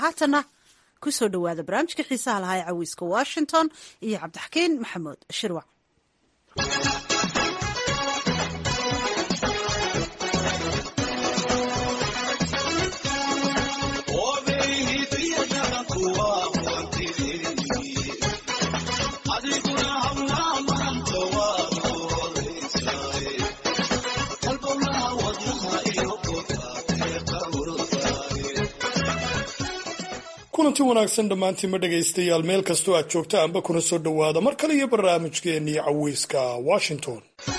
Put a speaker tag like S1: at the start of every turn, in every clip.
S1: haatana kusoo dhowaada barnaamijka xiisaha lahaa ee cawiiska washington iyo cabdixakiin maxamuud shirwac
S2: kulanti wanaagsan dhammaantiinma dhegaystayaal meel kastoo aad joogta anba kuna soo dhowaada mar kale iyo barnaamijkeennii caweyska washington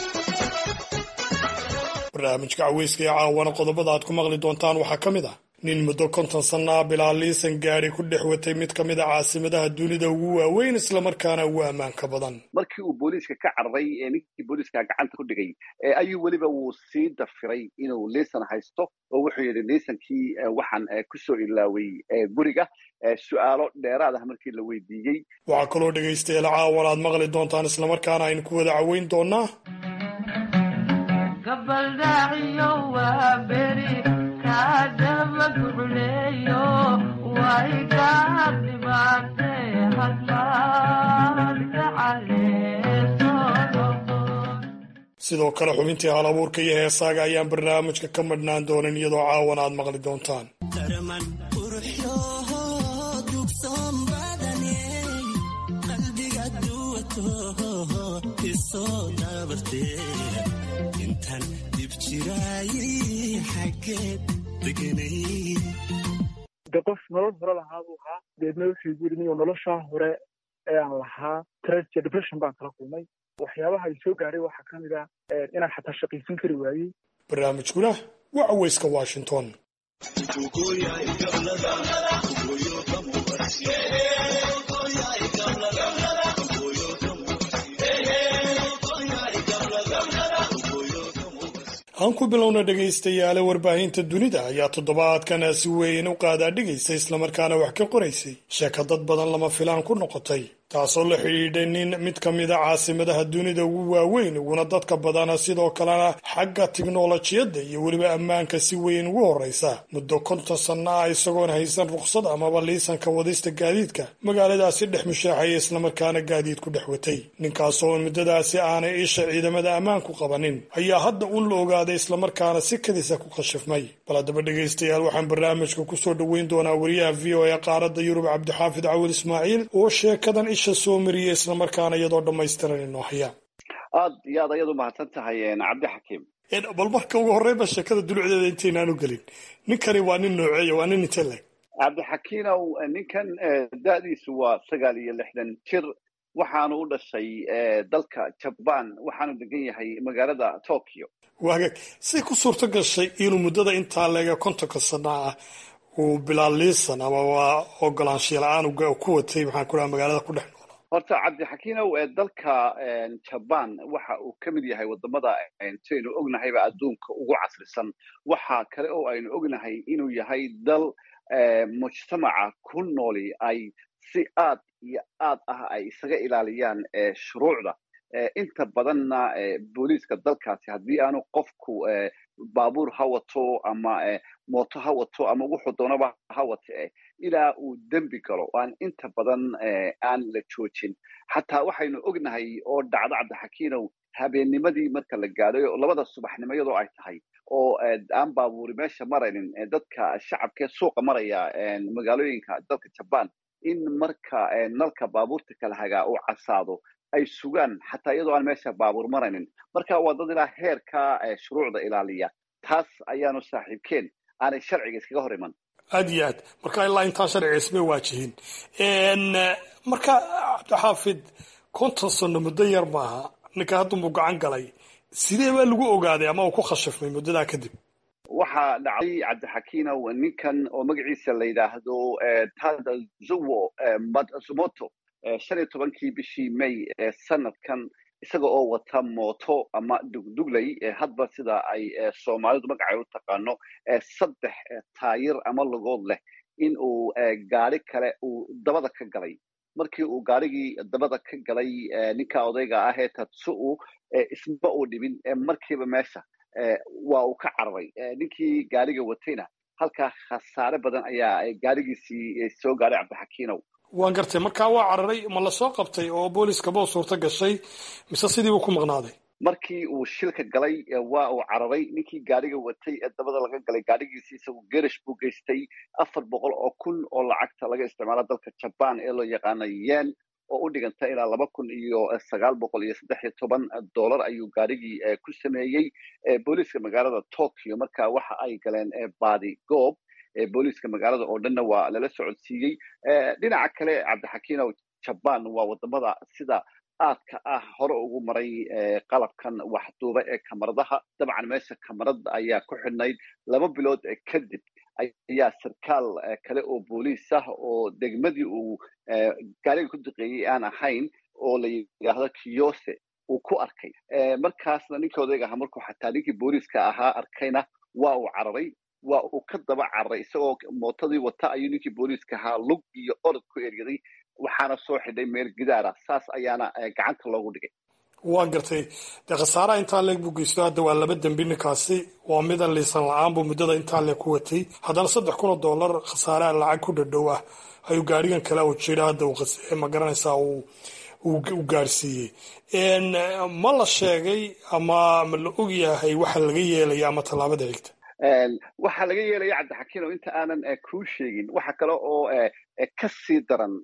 S2: barnaamijka caweyska ee caawana qodobada aad ku maqli doontaan waxaa ka mid ah nin muddo konton sannaa bilaa liisan gaadhi ku dhex watay mid ka mid a caasimadaha dunida ugu waaweyn islamarkaana ugu ammaanka badan
S3: markii uu booliiska ka carray ee ninkii booliiska gacanta ku dhigay ayuu weliba wuu sii dafiray inuu liisan haysto oo wuxuu yidhi liisankii waxaan kusoo ilaaway guriga su-aalo dheeraad ah markii la weydiiyey
S2: waxaa kaloo dhegaystayaal caawan aad maqli doontaan islamarkaana aynu ku wada caweyn doonaa sidoo kale xubintii hal abuurka iyo heesaaga ayaan barnaamijka ka madhnaan doonin iyadoo caawan aad maqli doontaan
S4: de qof nolol hore lahaa buu ahaa deedna wuxuu yiri niyo noloshaa hore ee aan lahaa tragedy depression baan kala kulmay waxyaabaha ay soo gaadhay waxaa ka mid ah inaan xataa shaqaysan kari waayey
S2: barnaamijkuna waa caweyska washington aan ku bilowna dhegaystayaale warbaahinta dunida ayaa toddobaadkan si weyn u qaadaa dhigaysa islamarkaana wax ka qoraysay sheeka dad badan lama filaan ku noqotay taasoo la xidhiidhay nin mid ka mid a caasimadaha dunida ugu waaweyn uguna dadka badana sidoo kalena xagga tiknolojiyadda iyo weliba ammaanka si weyn ugu horraysa muddo konton sanno ah isagoon haysan rukhsad amaba liisanka wadista gaadiidka magaaladaasi dhex mushaaxaya islamarkaana gaadiid ku dhex watay ninkaasoo muddadaasi aanay isha ciidamada ammaanku qabanin ayaa hadda un la ogaaday islamarkaana si kadisa ku khashifmay bal haddaba dhegaystayaal waxaan barnaamijka kusoo dhoweyn doonaa wariyaha v o e qaaradda yurub cabdixaafid cawil ismaaciil oo sheekadan isha soo mariya islamarkaana iyadoo dhammaystiran inoo haya
S3: aad iyo aad ayaad u mahadsan tahay cabdixakiim
S2: bal marka ugu horreynba sheekada dulucdeeda intaynaanu gelin ninkani waa nin nooceeya waa nin inte leg
S3: cabdixakiinow ninkan da-diisu waa sagaal iyo lixdan jir waxaanu u dhashay dalka jabaan waxaanu degan yahay magaalada tokyo
S2: waagaag siday ku suurto gashay inuu muddada intaa leega kontonka sana ah uu bilaa liisan ama waa ogolaanshiya la-aan ku watay maxaan ku dhaha magaalada ku dhex noolaa
S3: horta cabdixakiinow dalka jabaan waxa uu ka mid yahay wadamada saynu ognahayba adduunka ugu casrisan waxa kale oo aynu ognahay inuu yahay dal mujtamaca ku nooli ay si aad iyo aad ah ay isaga ilaaliyaan shuruucda inta badanna booliiska dalkaasi haddii aanu qofku baabuur ha wato ama mooto ha wato ama wuxuu doonaba ha wate ilaa uu dembi galo aan inta badan aan la joojin xataa waxaynu ognahay oo dhacdo cabdixakiinow habeennimadii marka la gaadhay labada subaxnimo iyadoo ay tahay oo aan baabuuri meesha maraynin dadka shacabkee suuqa maraya magaalooyinka dalka jabaan in marka nalka baabuurta kala hagaa uu casaado ay sugaan xataa iyadoo aan meesha baabuur maraynin marka waa dad ilaa heerka shuruucda ilaaliya taas ayaanu saaxiibkeen aanay sharciga iskaga hor iman
S2: aad iyo aad marka ilaa intaa sharciga ismay waajihin marka cabdixaafid konton sano muddo yar maaha ninka haddunbuu gacan galay sidee baa lagu ogaaday ama uu ku khashifmay muddadaa kadib
S3: waxaa dhacday cabdixakiinow ninkan oo magaciisa la yidhaahdo tadazuwo matsumoto shan iyo tobankii bishii may sanadkan isaga oo wata mooto ama dugdugley hadba sida ay soomaalidu magacay u taqaano saddex taayir ama logood leh in uu gaari kale uu dabada ka galay markii uu gaarigii dabada ka galay ninka odayga ah ee tatsu-u isma uu dhibin markiiba meesha waa uu ka cararay ninkii gaariga watayna halkaa khasaare badan ayaa gaarigiisii soo gaaray cabdixakiinow
S2: waan gartay markaa waa cararay ma lasoo qabtay oo booliskaba u suurto gashay mise sidii buu ku maqnaaday
S3: markii uu shilka galay waa uu cararay ninkii gaariga watay ee dabada laga galay gaarigiisii isagu gerish buu geystay afar boqol oo kun oo lacagta laga isticmaalo dalka jaban ee loo yaqaano yen oo u dhiganta ilaa laba kun iyo sagaal boqol iyo saddex iyo toban dollar ayuu gaarigii ku sameeyey booliiska magaalada tokyo marka waxa ay galeen baadi goob booliiska magaalada oo dhanna waa lala socodsiiyey dhinaca kale cabdixakiinow jaban waa wadamada sida aadka ah hore ugu maray qalabkan waxduuba ee kamaradaha dabcan meesha kamarada ayaa ku xidhnayd laba bilood kadib ayaa sarkaal kale oo booliis ah oo degmadii uu gaariga ku duqeeyey aan ahayn oo la yidhaahdo kiyose uu ku arkay markaasna ninkii odayga ahaa markuu xataa ninkii booliiska ahaa arkayna waa uu cararay waa uu ka daba cararay isagoo mootadii wata ayuu ninkii booliiska ahaa lug iyo orod ku eryaday waxaana soo xidhay meel gidaara saas ayaana gacanta loogu dhigay
S2: waa gartay dee khasaaraha intaa leeg buu geysto hadda waa laba dembi ninkaasi waa midan liisan la-aan buu muddada intaa leeg ku watay haddana saddex kun oo dollar khasaaraha lacag ku dhadhow ah ayuu gaarigan kale u jira hadda ma garanaysaa u gaarsiiyey ma la sheegay ama ma la og yahay waxa laga yeelaya ama tallaabada xigta
S3: waxaa laga yeelaya cabdixakiin oo inta aanan kuu sheegin waxa kale oo ka sii daran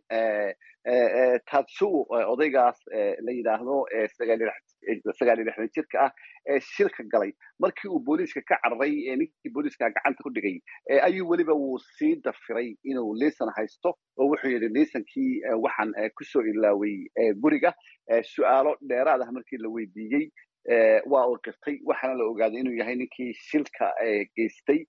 S3: tatsuo odaygaas la yidhaahdo sagaal iyo lixdan jirka ah ee shilka galay markii uu booliiska ka cararay ninkii booliiska gacanta ku dhigay ayuu weliba wuu sii dafiray inuu liisan haysto oo wuxuu yidhi liisankii waxaan kusoo ilaaway guriga su'aalo dheeraad ah markii la weydiiyey waa uu qirtay waxaana la ogaaday inuu yahay ninkii shilka geystay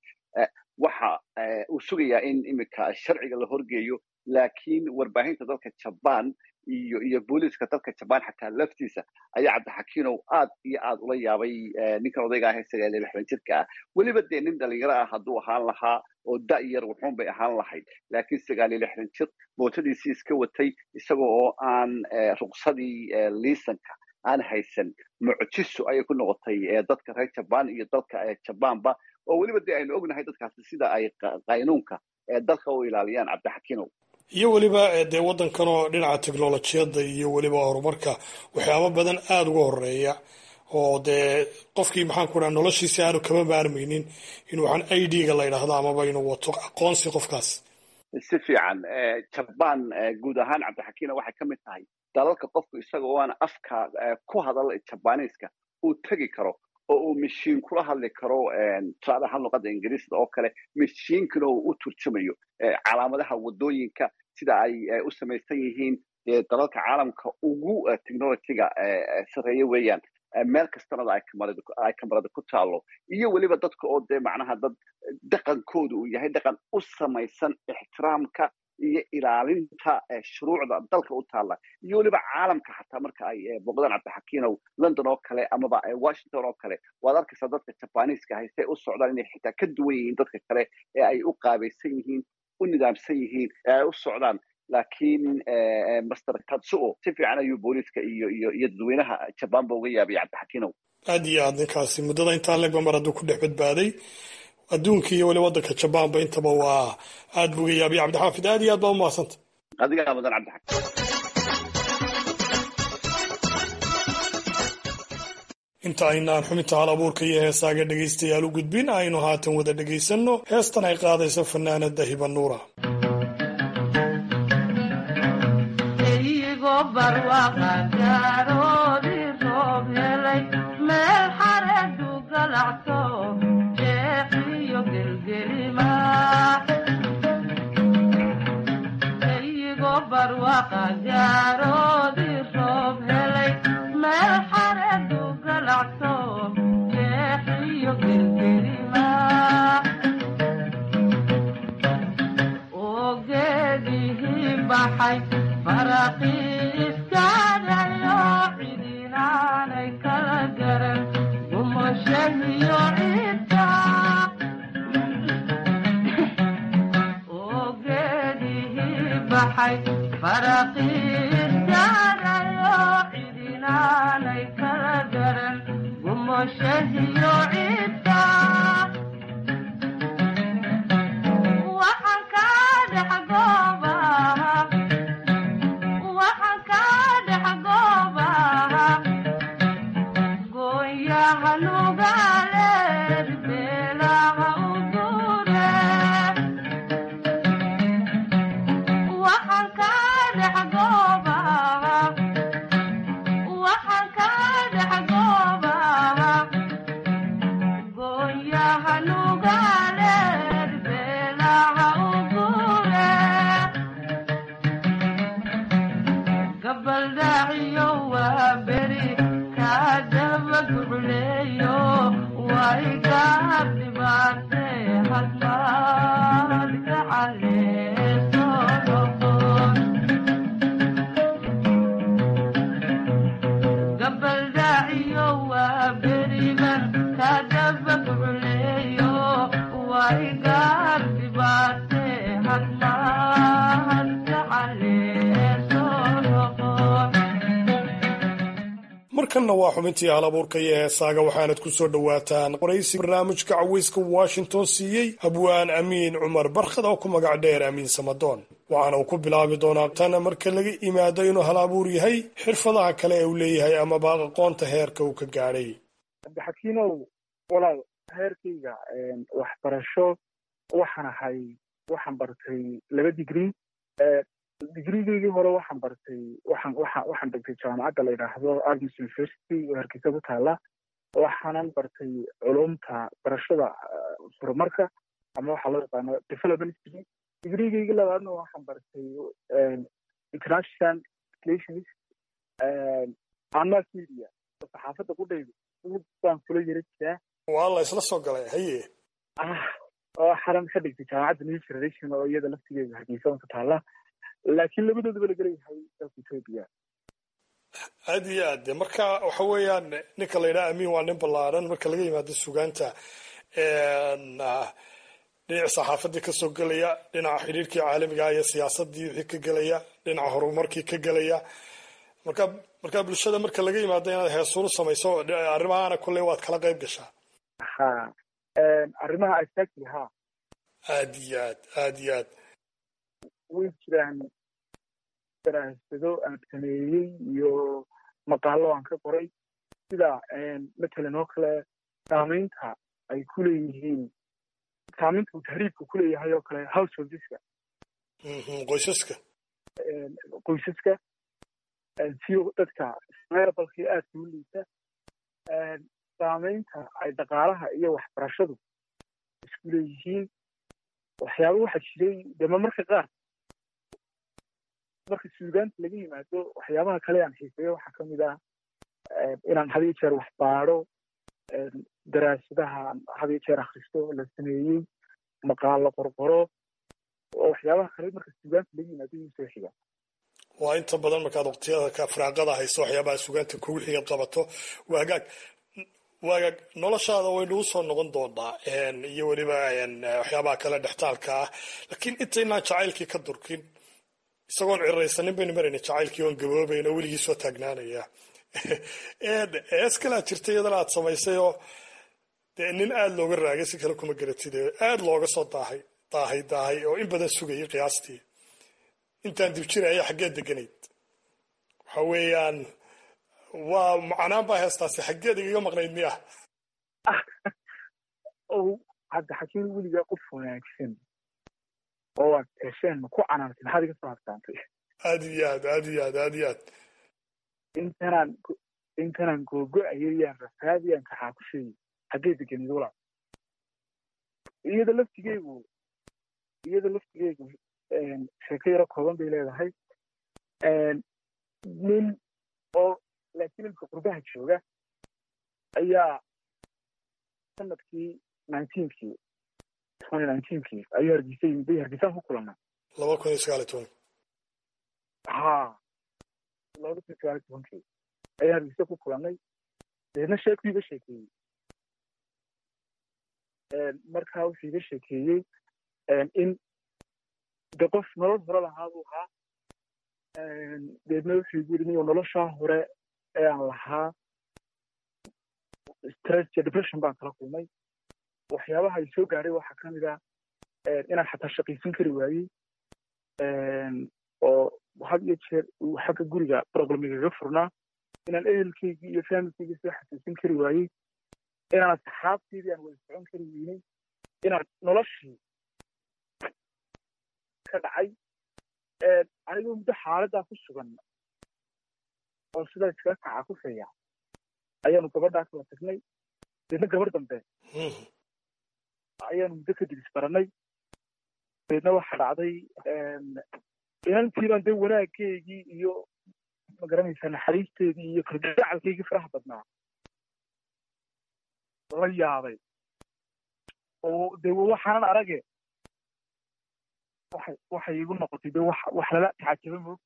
S3: waxa uu sugayaa in iminka sharciga la horgeeyo laakiin warbaahinta dalka jaban iyo iyo booliiska dalka jaban xataa laftiisa ayaa cabdixakiinow aad iyo aad ula yaabay ninkan odayga ah ee sagaal iyo lixdan jirka ah weliba dee nin dhalinyaro ah hadduu ahaan lahaa oo da' yar wuxuun bay ahaan lahayd laakiin sagaal iyo lixdan jir mootadiisii iska watay isaga oo aan ruqsadii liisanka aan haysan mucjiso ayay ku noqotay dadka reer jaban iyo dalka jabanba oo weliba dee aynu ognahay dadkaasi sida ay qaynuunka dalka u ilaaliyaan cabdixakiinow
S2: iyo weliba dee waddankanoo dhinaca technolojiyadda iyo weliba horumarka waxyaaba badan aada uga horeeya oo dee qofkii maxaan ku dhaha noloshiisi aanu kama maarmaynin in waxaan i d-ga la ydhaahdo amaba inuu wato aqoonsi qofkaas
S3: si fiican jaban guud ahaan cabdixakiina waxay ka mid tahay dalalka qofku isaga oo aan afka ku hadal jabaniiska uu tegi karo oo uu mashiin kula hadli karo tusaale ahaan luqadda ingiriisda oo kale mashiinkana uu u turjumayo calaamadaha waddooyinka sida ay u samaysan yihiin dee dalalka caalamka ugu technologyga sarreeye weeyaan meel kastanada ay kamarada ku taalo iyo weliba dadka oo dee macnaha dad dhaqankooda uu yahay dhaqan u samaysan ixtiraamka iyo ilaalinta shuruucda dalka u taalla iyo weliba caalamka xataa marka ay boqdaan cabdixakiinow london oo kale amaba washington oo kale waad arkaysaa dadka jabaniiska hayse u socdaan inay xitaa ka duwan yihiin dadka kale ee ay u qaabaysan yihiin u nidaamsan yihiin ee ay u socdaan laakiin master tatsuo si fiican ayuu booliiska iyo iyo iyo dadweynaha jabanba uga yaabay cabdixakiinow
S2: aad iyo aad ninkaasi muddada intaa legba mar hadduu ku dhex badbaaday adduunka iyo weli waddanka jabanba intaba waa aad buu uga yaabay cabdixaafid aad iyo aad baa umahadsanta
S3: adigaa mudan cabdixakiin
S2: inta aynaan xubinta hal abuurka iyo heesaaga dhegaystayaal u gudbin aynu haatan wada dhegaysanno heestan ay qaadayso fanaanada hiba nuura markanna waa xubintii hal abuurka iyo heesaaga waxaanad ku soo dhowaataan qoraysi barnaamijka caweyska washington siiyey habwaan amiin cumar barkhad oo ku magac dheer amiin samadoon waxaana uu ku bilaabi doonaa tan marka laga imaado inuu hal abuur yahay xirfadaha kale ee uu leeyahay amaba aqoonta heerka uu ka gaadhay
S4: cabdixakiinow walaal heerkayga waxbarasho waxaan ahay waxaan bartay laba digrii digrigeygii hore waxaan bartay waxaan waxaan waxaan dhigtay jaamacadda la yidhaahdo agnes university oo hargeysa ku taala waxaanan bartay culumta barashada horumarka ama waxaa loo yaqaano development degree digrigeygii labaadna waxaan bartay international relations and mass media saxaafadda qudhayda baan kula yara jiraa
S2: waa la isla soo galay haye
S4: oo xaran ka dhigtay jaamacadda new generation oo iyada laftigeeda hargeysa ku taala laakiin labadoodaba la gelayahay dalka etoobiya
S2: aad iyo aad de marka waxa weeyaan ninka la yidhaha amiin waa nin ballaaran marka laga yimaado sugaanta dhinaca saxaafadii kasoo gelaya dhinaca xidhiirkii caalamiga iyo siyaasadii wixii ka gelaya dhinaca horumarkii ka gelaya marka marka bulshada marka laga yimaado inaad heesuuru samayso arrimahana kolley waad kala qayb gashaa
S4: ha arrimaha asaasi ha
S2: aad iyo aad aad iyo aad
S4: way jiraan daraasado aan sameeyey iyo maqaalo aan ka qoray sida matalan oo kale saamaynta ay ku leeyihiin saamaynta uu tahriibka ku leeyahay oo kale householdeska
S2: qoysaska
S4: qoysaska si dadka meerabalkii aadka u liita saamaynta ay dhaqaalaha iyo waxbarashadu isku leeyihiin waxyaaba waxaa jiray dema marka qaar marka suugaanta laga yimaado waxyaabaha kale aan xiiseeyo waxaa ka mid ah inaan had iyo jeer wax baadho daraasadaha had iyo jeer akhristo la sameeyey maqaalo qorqoro oo waxyaabaha kale marka suugaanta laga yimaado igu soo xiga
S2: waa inta badan markaad waqtiyada ka firaaqada hayso waxyaabaha suugaanta kugu xigad qabato waa hagaag waagaag noloshaada way nagu soo noqon doonaa iyo weliba waxyaabaha kale dhextaalka ah laakiin intaynaan jacaylkii ka durkin isagoon ciraysanin baynu marayna jacaylkii oon gaboobayn oo weligii soo taagnaanaya ees kalaa jirta iyadana aad samaysay oo dee nin aada looga raagay si kale kuma garatid aada looga soo daahay daahay daahay oo in badan sugayay qiyaastii intaan dib jiraya xaggee deganayd waxa weeyaan waa macnaan baa heestaasi xaggeed igaga maqnayd miya
S4: hadda xakiin weligaa qof wanaagsan oo aad hesheen ku canaantay maxaad iga soo habsaantay
S2: aad iyo aad aad iyo aad aad iyo aad
S4: intanaan intanaan googo-ayay yaan rafaadiyaan kaxaa ku sheegay xaggee deganid walaa iyada laftigeygu iyada laftigeygu sheeko yaro kooban bay leedahay nin oo laakiin imka qurbaha jooga ayaa sanadkii nineteenkii twenty nineteenkii ayuu hargeysa yimid bay hargeysaan ku kulannay
S2: laba kun iyo sagaal iyo toban
S4: ha laba kun iyo sagaal iyo tobankii ayaan hargeysa ku kulannay deedna sheekuu iga sheekeeyey markaa wuxuu iga sheekeeyey in de qof nolol hore lahaa buu ahaa deedna wuxuu igu yidhi niyo noloshaa hore ee aan lahaa stress iyo depression baan kala kulmay waxyaabaha ay soo gaadhay waxaa ka mid ah inaan xataa shaqaysan kari waayey oo had iyo jeer uu xagga guriga problemigaga furnaa inaan ehelkaygii iyo familkaygii soo xasuusin kari waayey inaan asxaabteydii aan wada socon kari weynay inaan noloshii ka dhacay anigoo muddo xaaladdaa ku sugan oo sidaa iskaga kaca ku feeya ayaanu gabadhaa kala tagnay deedna gabar dambe ayaanu muddo kadib isbaranay deedna waxaa dhacday inantiibaan dee wanaaggeygii iyo magaranaysaa naxariisteedii iyo kalgacalkaygii faraha badnaa la yaabay oo dee waxaanan arage waxay waxay igu noqotay dee wax wax lala tacajaba moog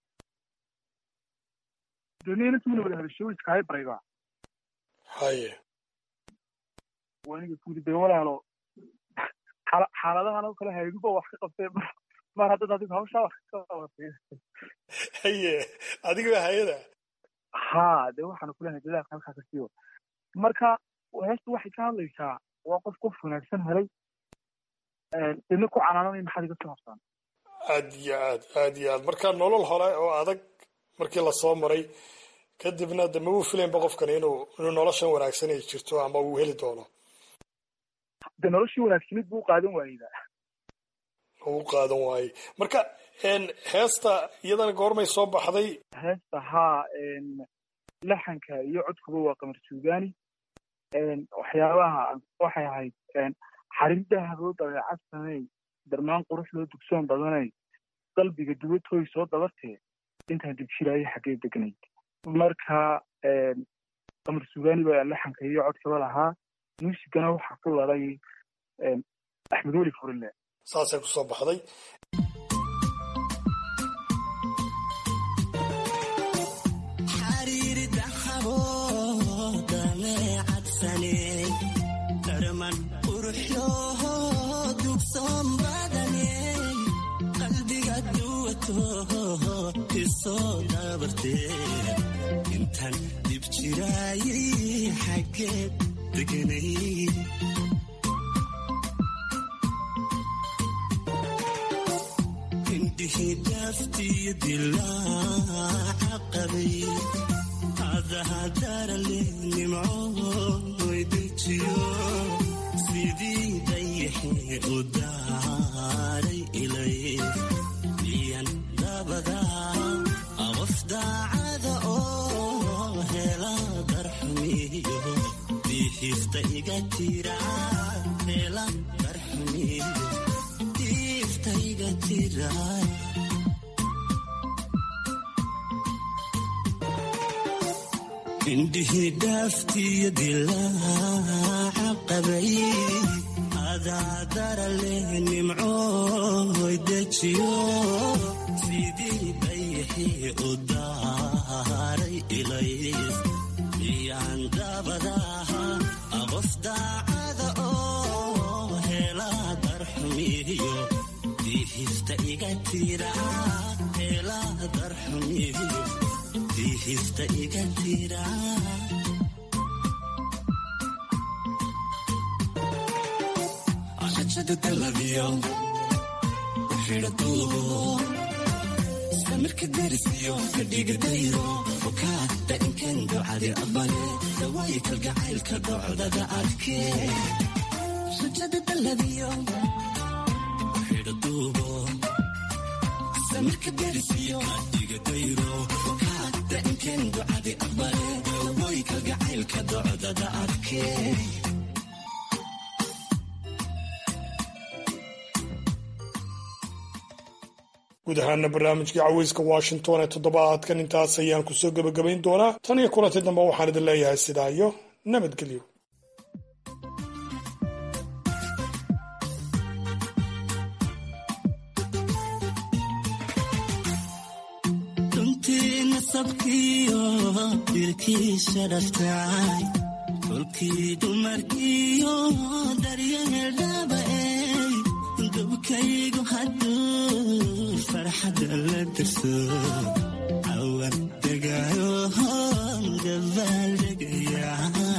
S4: deedna inantiina wada hadasho iskahay baraydaa
S2: haye
S4: waaniga kuyidhi dee walaalo xaaladahan oo kale hayduba wax ka qabtee mar haddad adigu hawshaa wax ka qabatay
S2: haye adiga hayada
S4: haa dee waxaanu kulenahay dadaalka halkaa ka siiyo marka heestu waxay ka hadlaysaa waa qof qof wanaagsan helay didna ku canaananay maxaad iga soo habsaan
S2: aad iyo aad aad iyo aad marka nolol hore oo adag markii lasoo maray kadibna de ma uu filaynba qofkani inuu inuu noloshan wanaagsan ay jirto ama uu heli doono
S4: de noloshii wanaagsanid buu qaadan waayeyda
S2: uu qaadan waayey marka heesta iyadana goormay soo baxday
S4: heesta haa laxanka iyo codkuba waa qamar suugaani waxyaabaha waxay ahayd xariirdaha loo dabeecad samey darmaan qurux loo dugsoon badanay qalbiga dubatooy soo dabartee intaan dibjiraayo xaggee degnayd marka qamar suugaani baa laxanka iyo codkaba lahaa muusigana waxaa ku laday axmed weli furile
S2: saasay kusoo baxday
S5: intaan dib jiraayay xaggeed deganay indhihii daaftiyo dilaaca qabay adahadarale nimcooy dejiyo sidii dayaxee u daaray ilay miyan dabadaa qof daacada oo hela darxumiyo diifta iga tira hela darxumiyo diifta iga tira indhihii dhaaftiyo dilaaca qabay adaadara leh nimcooy dejiyo sidii dayaxii u daaray ilay iyaan dabadaha qof daacada oo hela darxumiyo diihifta iga tira hela darxumiyo diihifta iga tira rajada dalabiyo xidhaduubo samirka darisiyo fadhiga dayro fukaada inkan ducadi aqbale dawaayi kalgacaylka dhocdada adkee rajada dalabiyo xidhaduubo samirka darisiyo fadhiga dayro fukaada inkan ducadi aqbale dawaayi kalgacaylka dhocdada adkee
S2: guud ahaana barnaamijkii caweyska washington ee toddobaadkan intaas ayaan kusoo gebagabayn doonaa tan iyo kulanti dambe waxaan idin leeyahay sidaa iyo nabadgelyo
S5: runtii nasabkiyo dilkiisa dhaftay kolkii dumarkiyo daryeel dhaaba'ey dubkaygu hadduu farxadda la darso cawan degaayo dabaaldegaya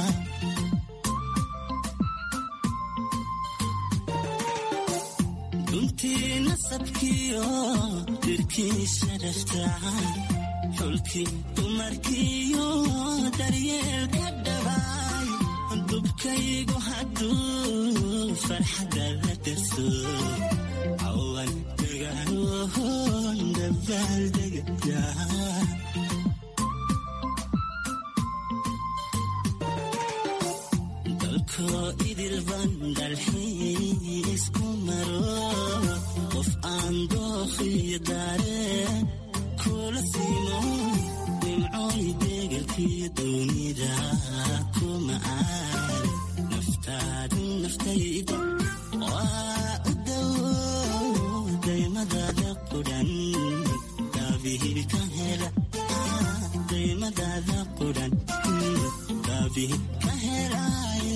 S5: runtii nasabkiyo dirkiisa dhaftay xulkii dumarkiyo daryeelka dhabay dubkaygu hadduu farxadda la darso cawan degaayohon dabaaldegaya dalkoo idilban dalxiisku maro qof aan dookhiyo daareen kula siimo nimcooy deegalkiyo doonida kuma aar naftaadu naftayda waa u dawo daymadaada qudhan daabihii ka hela daymadaada qudhan daabihii ka helaaye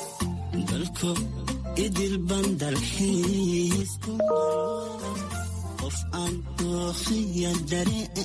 S5: dalko idilban dalxiisku maro qof aan dooqiya daree